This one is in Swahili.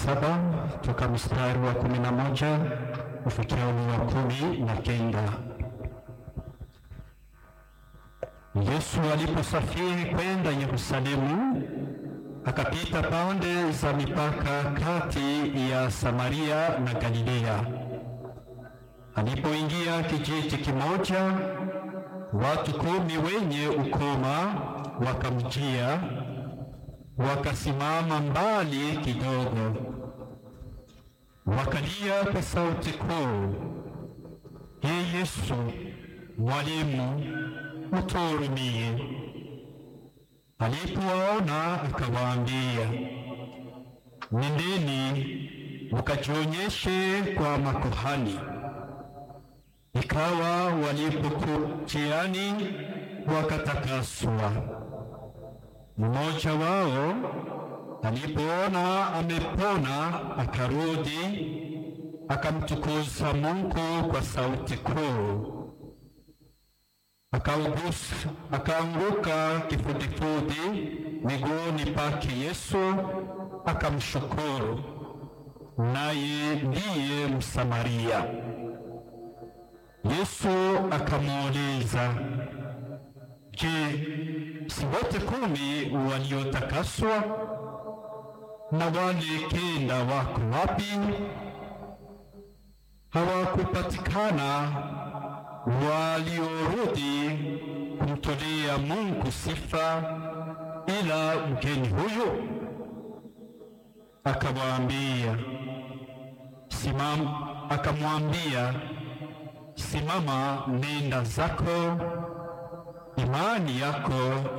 saba toka mstari wa kumi na moja kufikia ule wa kumi na kenda. Yesu aliposafiri kwenda Yerusalemu, akapita pande za mipaka kati ya Samaria na Galilea. Alipoingia kijiji kimoja, watu kumi wenye ukoma wakamjia, wakasimama mbali kidogo, wakalia kwa sauti kuu, Ee Yesu, Mwalimu, utuhurumie. Alipowaona akawaambia, nendeni mkajionyeshe kwa makuhani. Ikawa walipokujiani wakatakaswa. Mmoja wao alipoona amepona, akarudi akamtukuza Mungu kwa sauti kuu, akaugusa akaanguka kifudifudi miguuni pake Yesu, akamshukuru. Naye ndiye Msamaria. Yesu akamuuliza, Je, si wote kumi waliotakaswa? Na wale kenda wako wapi? Hawakupatikana waliorudi kumtolea Mungu sifa ila mgeni huyu? Akawaambia, simama, akamwambia Simama, nenda zako, imani yako